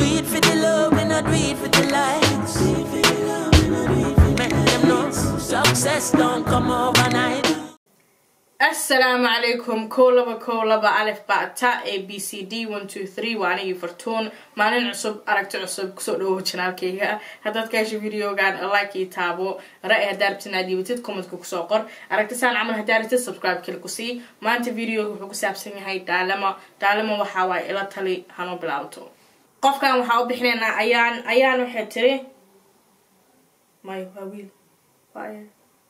do it for the love, we not do it for the likes. Make them know success don't come overnight. asalaamu calaykum kow laba kow laba alif bata a b c d one two three waa anigii fartuun maalin cusub aragti cusub kusoo dhawow janaalkayga haddaad ka hesho videogan like ii taabo ra-y haddaa rabtin aad dhiibatid commentka kusoo qor aragti saan camal haddaa rabtid subscribe kale ku sii maanta videoga wuxuu ku saabsan yahay daalamo daalamo waxaa waaye ila tali hanoo bilaabto qofkan waxaa u bixinaynaa ayaan ayaan waxay tiri may waa wiil waa ayaan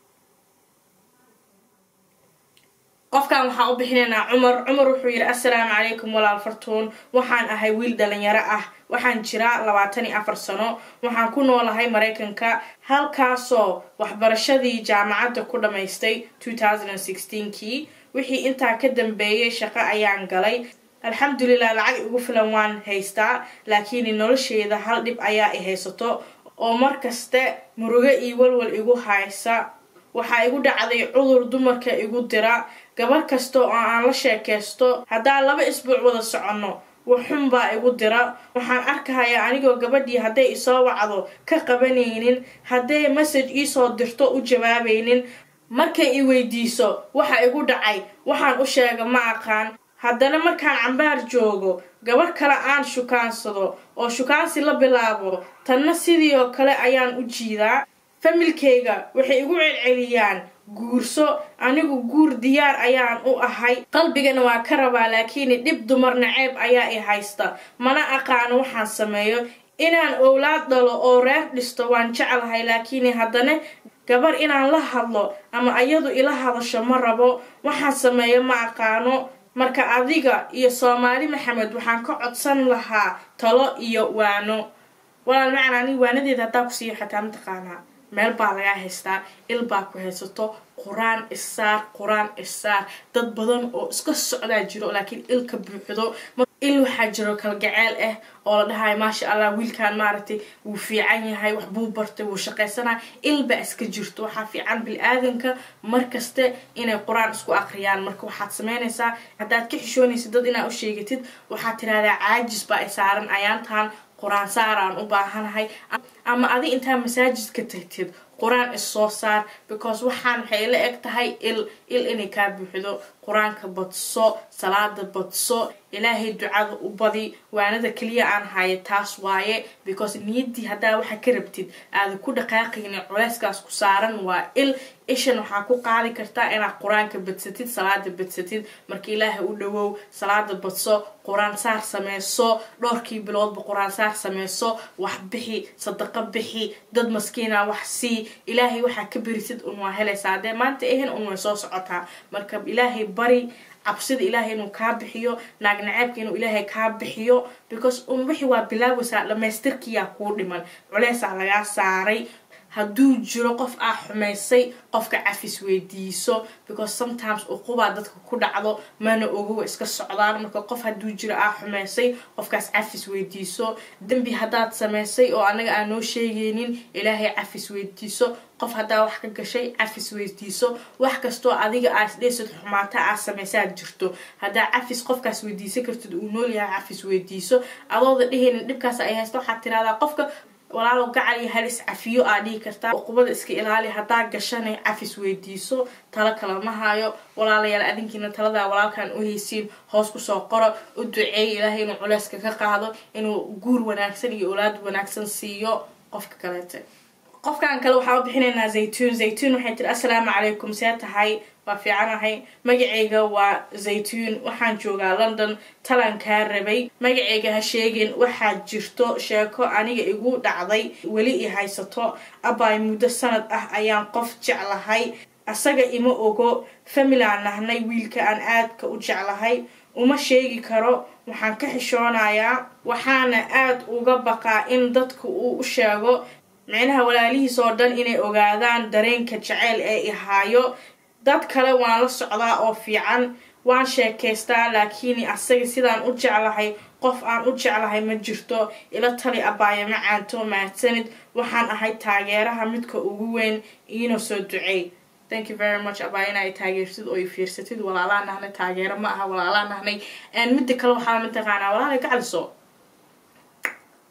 qofkan waxaa u bixinaynaa cumar cumar wuxuu yidhi assalaamu calaykum walaal fartuun waxaan ahay wiil dhalinyaro ah waxaan jiraa labaatan iyo afar sano waxaan ku noolahay maraykanka halkaasoo waxbarashadii jaamacadda ku dhammaystay two thousand and sixteenkii wixii intaa ka dambeeyay shaqo ayaan galay alxamdulilah lacag igu filan waan haystaa laakiin nolosheeda hal dhib ayaa i haysato oo markaste murugo iyo walwal igu haysa waxaa igu dhacday cudur dumarka igu dira gabar kasta oo aan la sheekaysto haddaan laba isbuuc wada soconno waxxun baa igu dira waxaan arkahayaa anigoo gabadhii hadday isoo wacdo ka qabanaynin hadday message iisoo dirto u jawaabaynin markay i weydiiso waxa igu dhacay waxaan u sheega ma aqaan haddana markaan cambaar joogo gabarh kale aan shukaansado oo shukaansi la bilaabo tanna sidii oo kale ayaan u jiidaa familkayga waxay igu celceliyaan guurso anigu guur diyaar ayaan u ahay qalbigana waa ka rabaa laakiin dhib dumar naceeb ayaa i haysta mana aqaano waxaan sameeyo inaan owlaad dhalo oo reer dhisto waan jeclahay laakiin haddana gabar inaan la hadlo ama iyadu ila hadasho ma rabo waxaan sameeyo ma aqaano marka adiga iyo soomaali maxamed waxaan ka codsan lahaa talo iyo waano walaal macan ani waanadeeda haddaa kusiiyo xataa mataqaanaa meel baa lagaa haystaa il baa ku haysato qur-aan isaar qur-aan isaar dad badan oo iska socdaa jiro laakiin ilka buuxdo il waxaa jiro kalgaceel ah oo la dhahayo maasha allah wiilkan maaragtay wuu fiican yahay waxbuu bartay wuu shaqaysanaa il baa iska jirto waxaa fiican bil-aadanka markaste inay qur-aan isku aqriyaan marka waxaad sameynaysaa haddaad ka xishoonaysid dad inaad u sheegatid waxaad tirahdaa caajis baa i saaran ayaantan qur-aan saaraan u baahanahay ama adi intaa masaajidka tagtid qur-aan issoo saar because waxaan waxay la eg tahay il il inay kaa buuxdo qur-aanka badso salaada badso ilaahay ducada u badi waanada keliya aan hayo taas waaye because niyaddii haddaa waxa ka rabtid aada ku dhaqaaqayni culeyskaas ku saaran waa il ishan waxaa ku qaadi kartaa inaad qur-aanka badsatid salaada badsatid marka ilaahay u dhawow salaada badso qur-aan saar sameyso dhowrkii biloodba qur-aan saar sameyso wax bixi sadaqo bixi dad maskiina wax sii ilaahay waxaa ka berisid un waa helaysaa haddee maanta ahan un way soo socotaa marka ilaahay bari cabsida ilaahay inuu kaa bixiyo naag naceebka inuu ilaahay kaa bixiyo because un wixii waa bilaawaysaa dhamaystirkiyaa kuu dhiman culeysaa lagaa saaray hadduu jiro qof aa xumaysay qofka cafis weydiiso because sometimes uqubaa dadka ku dhacdo mana ogowa iska socdaan marka qof hadduu jiro aa xumaysay qofkaas cafis weydiiso dembi haddaad samaysay oo anaga aan noo sheegaynin ilaahay cafis weydiiso qof haddaa wax ka gashay cafis weydiiso wax kastoo adiga aad isdheysad xumaata aad samaysaad jirto haddaa cafis qofkaas weydiisan kartid uu nool yahay cafis weydiiso adooda dhehaynin dhibkaas ay haysta waxaad tiraahdaa qofka walaalo gacal iyo hal is cafiyo aa dhihi kartaa uqubada iska ilaali haddaa gashanay cafis weydiiso talo kalama hayo walaalayaal adinkiina taladaa walaalkan u haysiin hoos kusoo qoro u duceeya ilaahay inuu culeyska ka qaado inuu guur wanaagsan iyo olaad wanaagsan siiyo qofka kaleete qofkan kale waxaa u bixinaynaa zaytuun zaytuun waxay tiri assalaamu calaykum see tahay waa fiicanahay magacayga waa zaytuun waxaan joogaa london talan kaa rabay magacayga ha sheegin waxaa jirto sheeko aniga igu dhacday weli i haysato abaay muddo sanad ah ayaan qof jeclahay asaga ima ogo familaan nahnay wiilka aan aadka u jeclahay uma sheegi karo waxaan ka xishoonayaa waxaana aada uga baqaa in dadka uu u sheego micnaha walaalihiis oo dhan inay ogaadaan dareenka jaceyl ee ihaayo dad kale waan la socdaa oo fiican waan sheekaystaa laakiin asaga sidaan u jeclahay qof aan u jeclahay ma jirto ila tali abaayo macaanto mahadsanid waxaan ahay taageeraha midka ugu weyn iina soo duceey thank you very much abaa in ay taageertid oo i fiirsatid walaalaa nahnay taageero ma aha walaalaa nahnay midda kale waxaa mataqaanaa walaalay gacaliso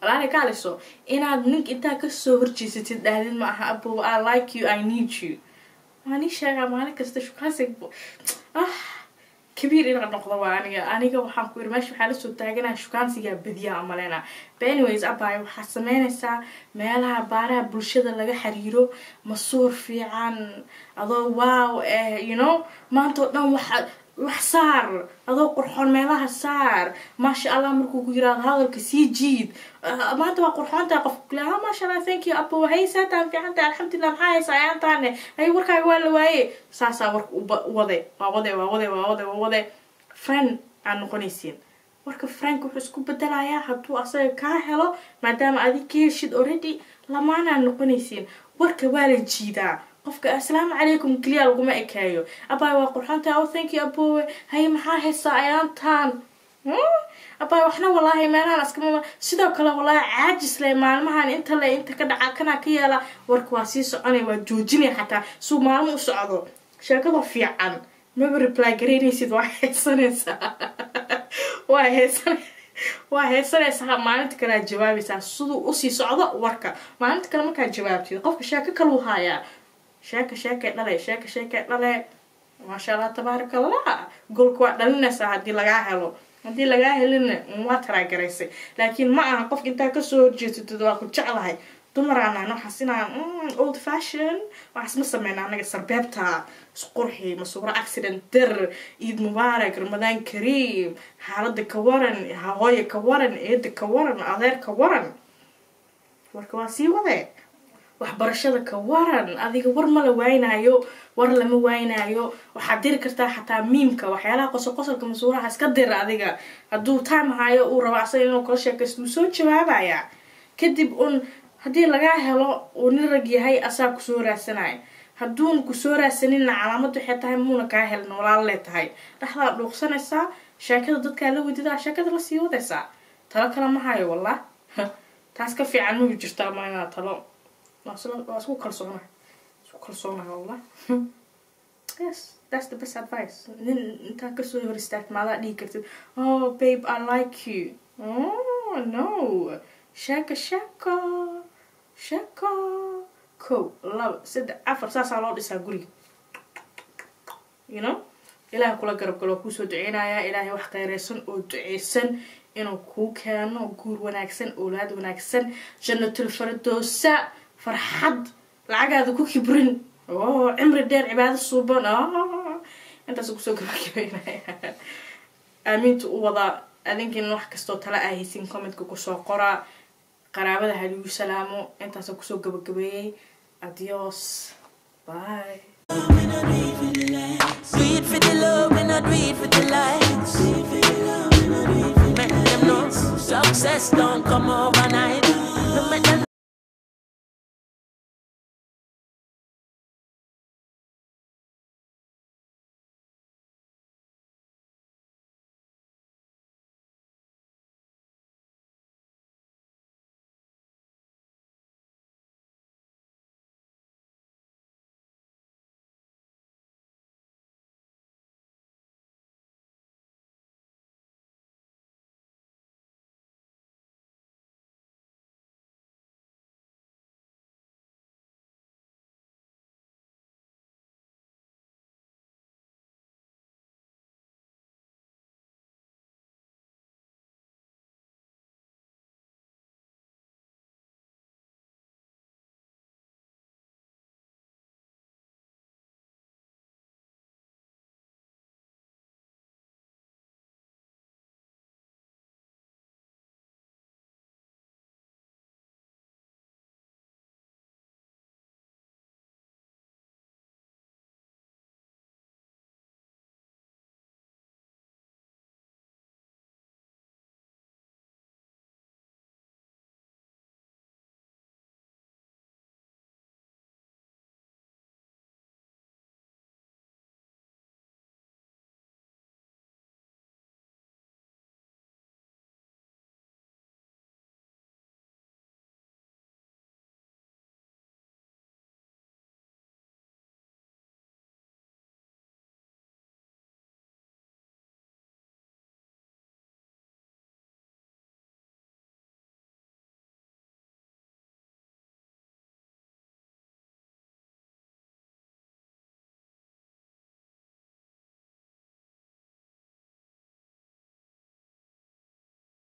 walaali kaaliso inaad nink intaa kasoo horjeesatid dhahdid ma aha abo i like you i need you waan ii sheegaa maalin kasta shukaansi ah kabiir inaa noqdo waa aniga aniga waxaan ku iri meesha waxaa lasoo taaganaa shukaansigaa badiyaa amaleyna but anyways abay waxaad sameynaysaa meelaha baaraha bulshada laga xiriiro masuur fiican adoo wow eh you know maanta oo dhan waxa wax saar adoo qurxoon meelaha saar maasha allah markuu ku yiraahdo hadalka sii jiid maanta waa qurxoontaa qof kule ha maasha allah thank you abo hay saataan fiicanta alxamdulilah maxaa haysa ayaantaane hay warkaaga waa la waaye saasaa warka wade waa wade waa wade waa wade waa wade friend aad noqonaysiin warka frank wuxuu isku bedelayaa hadduu asaga kaa helo maadaama adig ka heshid already lamaanaad noqonaysiin warka waa la jiidaa qofka assalaamu calaykum keliya laguma ekeeyo abaay waa qurxanta o thank you aboowe haye maxaa haysaa ayaantaan abaay waxna walaahi meelahaan askama sidoo kale walaahi caajis le maalmahan inta le inta ka dhaca kanaa ka yeela warka waa sii soconaya waa joojinaya xataa suu maalmo u socdo sheekada fiican maba reply garaynaysid waa heesanaysaa waa heesan waa heesanaysaa maalinta kale aad jawaabaysaa siduu usii socdo warka maalinta kale markaad jawaabtid qofka sheeko kaluu haayaa sheeka sheekay dhale sheeka sheekay dhale maasha allah tabaaraka allah golka waa dhalinaysaa haddii lagaa helo haddii lagaa helina waa taraagaraysay laakiin ma aha qofka intaa kasoo horjeesatid waa ku jeclahay dumaraanaan waxaas inaan old fashion waxaas ma sameyna anaga sarbeebta isqurxi masuuro accident der ciid mubaarak ramadaan kariim xaalada ka waran hooya ka waran eeda ka waran adeer ka waran warka waa sii wade waxbarashada ka waran adiga war ma la waynaayo war lama waynaayo waxaad diri kartaa xataa miimka waxyaalaha qosol qosolka masuuraha iska dira adiga hadduu time hayo uu rabo asaga inuu kala sheekaysto wuu soo jawaabaya kadib un haddii lagaa helo uu nin rag yahay asaa kusoo raadsanaya hadduun kusoo raadsaninna calaamad waxay tahay muuna kaa helin walaalo lee tahay dhexdaa dhuuqsanaysaa sheekada dadkaa la wedidaa sheekada lasii wadaysaa talo kale ma hayo wallah taas ka fiican mabi jirtaa ma inaa talo waa isku kalsoonahay isku kalsoonahay wallah yes that's the best advice nin intaa kasoo hor istaagta maadaa dhihi kartid oh babe i like you oh no sheeka sheeko sheeko kow laba saddex afar saasaa loo dhisaa guriga you know ilaahay kula garab galo waa kuusoo duceynayaa ilaahay wax qayreysan oo duceysan inuu kuu keeno guur wanaagsan oolaad wanaagsan jannatul faradoosa farxad lacagaada ku kibrin oo cimri dheer cibaado suuban intaas kusoo gabagabeynaya aamiinta u wadaa adinkiina wax kastoo tala ah haysin commentka kusoo qoraa qaraabada haligu salaamo intaasa kusoo gabagabeeyey adios bye Do it for the love and not do it for the lights. Make them know success don't come overnight. No make them